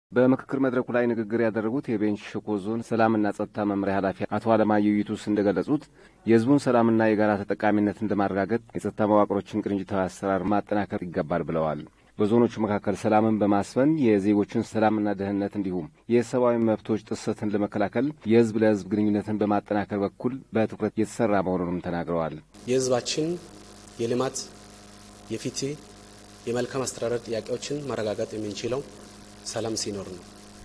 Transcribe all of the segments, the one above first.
በምክክር መድረኩ ላይ ንግግር ያደረጉት የቤንች ሸኮ ዞን ሰላምና ጸጥታ መምሪያ ኃላፊ አቶ አለማየሁ ይቱስ እንደገለጹት የሕዝቡን ሰላምና የጋራ ተጠቃሚነትን ለማረጋገጥ የጸጥታ መዋቅሮችን ቅንጅታዊ አሰራር ማጠናከር ይገባል ብለዋል። በዞኖቹ መካከል ሰላምን በማስፈን የዜጎችን ሰላምና ደህንነት እንዲሁም የሰብአዊ መብቶች ጥሰትን ለመከላከል የሕዝብ ለሕዝብ ግንኙነትን በማጠናከር በኩል በትኩረት የተሰራ መሆኑንም ተናግረዋል። የሕዝባችን የልማት የፍትህ፣ የመልካም አስተዳደር ጥያቄዎችን ማረጋገጥ የምንችለው ሰላም ሲኖር ነው።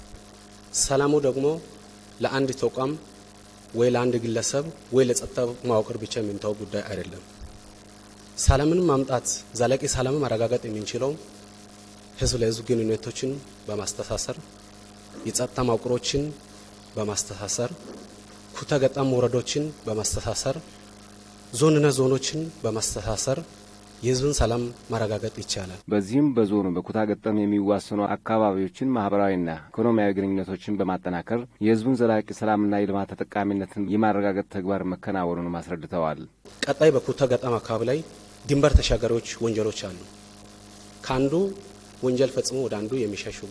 ሰላሙ ደግሞ ለአንድ ተቋም ወይ ለአንድ ግለሰብ ወይ ለጸጥታ መዋቅር ብቻ የሚንተው ጉዳይ አይደለም። ሰላምን ማምጣት ዘላቂ ሰላምን ማረጋገጥ የምንችለው ህዝብ ለህዝብ ግንኙነቶችን በማስተሳሰር የጸጥታ መዋቅሮችን በማስተሳሰር ኩታ ገጠም ወረዶችን በማስተሳሰር ዞንና ዞኖችን በማስተሳሰር የህዝብን ሰላም ማረጋገጥ ይቻላል። በዚህም በዞኑ በኩታ ገጠም የሚዋሰኑ አካባቢዎችን ማህበራዊና ኢኮኖሚያዊ ግንኙነቶችን በማጠናከር የህዝቡን ዘላቂ ሰላምና የልማት ተጠቃሚነትን የማረጋገጥ ተግባር መከናወኑንም አስረድተዋል። ቀጣይ በኩታ ገጠም አካባቢ ላይ ድንበር ተሻጋሪዎች ወንጀሎች አሉ። ከአንዱ ወንጀል ፈጽሞ ወደ አንዱ የሚሸሽጉ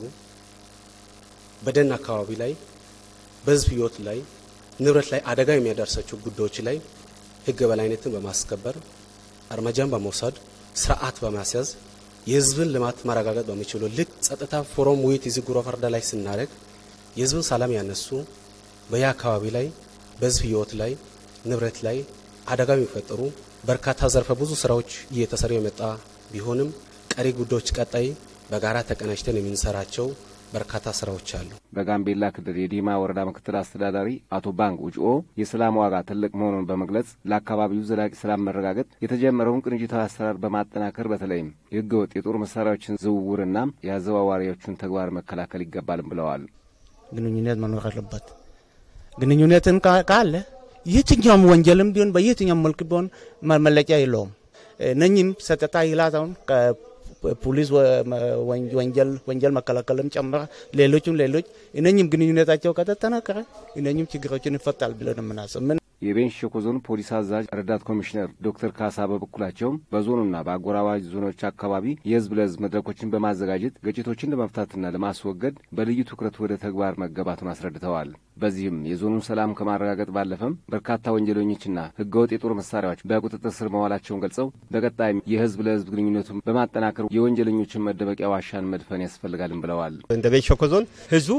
በደን አካባቢ ላይ በህዝብ ህይወት ላይ ንብረት ላይ አደጋ የሚያደርሳቸው ጉዳዮች ላይ ህግ በላይነትን በማስከበር እርምጃን በመውሰድ ስርዓት በማስያዝ የህዝብን ልማት ማረጋገጥ በሚችሉ ልክ ጸጥታ ፎረም ውይይት እዚህ ጉሮ ፈርዳ ላይ ስናደርግ የህዝብን ሰላም ያነሱ በያ አካባቢ ላይ በህዝብ ህይወት ላይ ንብረት ላይ አደጋ የሚፈጠሩ በርካታ ዘርፈ ብዙ ስራዎች እየተሰሩ የመጣ ቢሆንም ቀሪ ጉዳዮች ቀጣይ በጋራ ተቀናጅተን የምንሰራቸው በርካታ ስራዎች አሉ። በጋምቤላ ክልል የዲማ ወረዳ ምክትል አስተዳዳሪ አቶ ባንክ ውጭኦ የሰላም ዋጋ ትልቅ መሆኑን በመግለጽ ለአካባቢው ዘላቂ ሰላም መረጋገጥ የተጀመረውን ቅንጅታዊ አሰራር በማጠናከር በተለይም የህገ ወጥ የጦር መሳሪያዎችን ዝውውርና የአዘዋዋሪዎቹን ተግባር መከላከል ይገባልም ብለዋል። ግንኙነት መኖር አለበት። ግንኙነትን ካለ የትኛውም ወንጀልም ቢሆን በየትኛውም መልክ ቢሆን መለቂያ የለውም። እነኝም ጸጥታ ይላታውን ፖሊስ ወንጀል ወንጀል መከላከልም ጨምረ ሌሎችም ሌሎች እነኝም ግንኙነታቸው ከተጠናከረ እነኝም ችግሮችን ይፈታል ብለን የምናስብ የቤንች ሸኮ ዞን ፖሊስ አዛዥ ረዳት ኮሚሽነር ዶክተር ካሳ በበኩላቸው በዞኑና በአጎራባች ዞኖች አካባቢ የህዝብ ለህዝብ መድረኮችን በማዘጋጀት ግጭቶችን ለመፍታትና ለማስወገድ በልዩ ትኩረት ወደ ተግባር መገባቱን አስረድተዋል። በዚህም የዞኑን ሰላም ከማረጋገጥ ባለፈም በርካታ ወንጀለኞችና ህገወጥ የጦር መሳሪያዎች በቁጥጥር ስር መዋላቸውን ገልጸው በቀጣይም የህዝብ ለህዝብ ግንኙነቱን በማጠናከር የወንጀለኞችን መደበቂያ ዋሻን መድፈን ያስፈልጋልም ብለዋል። እንደ ቤንች ሸኮ ዞን ህዝቡ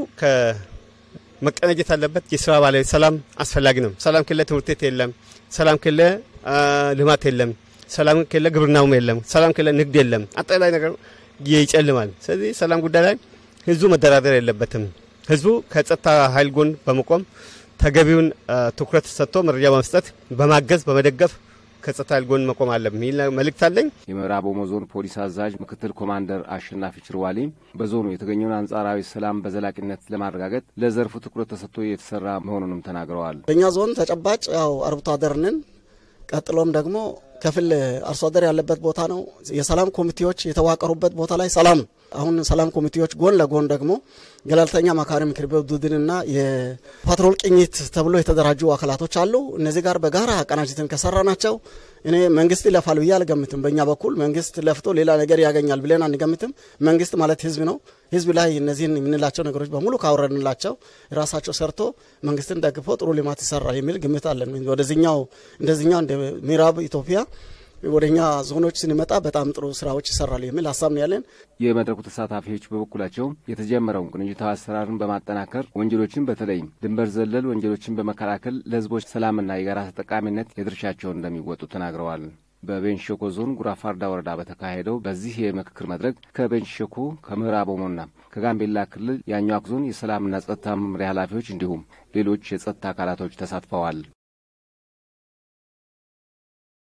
መቀናጀት አለበት። የስራ ባለ ሰላም አስፈላጊ ነው። ሰላም ከሌለ ትምህርት ቤት የለም። ሰላም ከሌለ ልማት የለም። ሰላም ከሌለ ግብርናውም የለም። ሰላም ከሌለ ንግድ የለም። አጠቃላይ ነገር ይጨልማል። ስለዚህ ሰላም ጉዳይ ላይ ህዝቡ መደራደር የለበትም። ህዝቡ ከጸጥታ ኃይል ጎን በመቆም ተገቢውን ትኩረት ሰጥቶ መረጃ በመስጠት በማገዝ በመደገፍ ከጸጥታ ኃይል ጎን መቆም አለ የሚል መልእክት አለኝ። የምዕራብ ኦሞ ዞን ፖሊስ አዛዥ ምክትል ኮማንደር አሸናፊ ችርዋሌ በዞኑ የተገኘውን አንጻራዊ ሰላም በዘላቂነት ለማረጋገጥ ለዘርፉ ትኩረት ተሰጥቶ የተሰራ መሆኑንም ተናግረዋል። በእኛ ዞን ተጨባጭ ያው አርብቶ አደርንን ቀጥሎም ደግሞ ከፍል አርሶ አደር ያለበት ቦታ ነው። የሰላም ኮሚቴዎች የተዋቀሩበት ቦታ ላይ ሰላም አሁን ሰላም ኮሚቴዎች ጎን ለጎን ደግሞ ገለልተኛ አማካሪ ምክር ቤት ቡድንና የፓትሮል ቅኝት ተብሎ የተደራጁ አካላቶች አሉ። እነዚህ ጋር በጋራ አቀናጅትን ከሰራ ናቸው እኔ መንግስት ይለፋል ብዬ አልገምትም። በእኛ በኩል መንግስት ለፍቶ ሌላ ነገር ያገኛል ብለን አንገምትም። መንግስት ማለት ህዝብ ነው። ህዝብ ላይ እነዚህን የምንላቸው ነገሮች በሙሉ ካወረድንላቸው ራሳቸው ሰርቶ መንግስትን ደግፎ ጥሩ ልማት ይሰራል የሚል ግምት አለን። ወደዚኛው እንደዚኛው እንደ ምዕራብ ኢትዮጵያ ወደ እኛ ዞኖች ስንመጣ በጣም ጥሩ ስራዎች ይሰራሉ የሚል ሀሳብ ነው ያለን። የመድረኩ ተሳታፊዎች በበኩላቸው የተጀመረውን ቅንጅታዊ አሰራርን በማጠናከር ወንጀሎችን በተለይም ድንበር ዘለል ወንጀሎችን በመከላከል ለህዝቦች ሰላምና የጋራ ተጠቃሚነት የድርሻቸውን እንደሚወጡ ተናግረዋል። በቤንች ሸኮ ዞን ጉራፋርዳ ወረዳ በተካሄደው በዚህ የምክክር መድረክ ከቤንች ሸኮ ከምዕራብ ኦሞና ከጋምቤላ ክልል የአኟክ ዞን የሰላምና ጸጥታ መምሪያ ኃላፊዎች እንዲሁም ሌሎች የጸጥታ አካላቶች ተሳትፈዋል።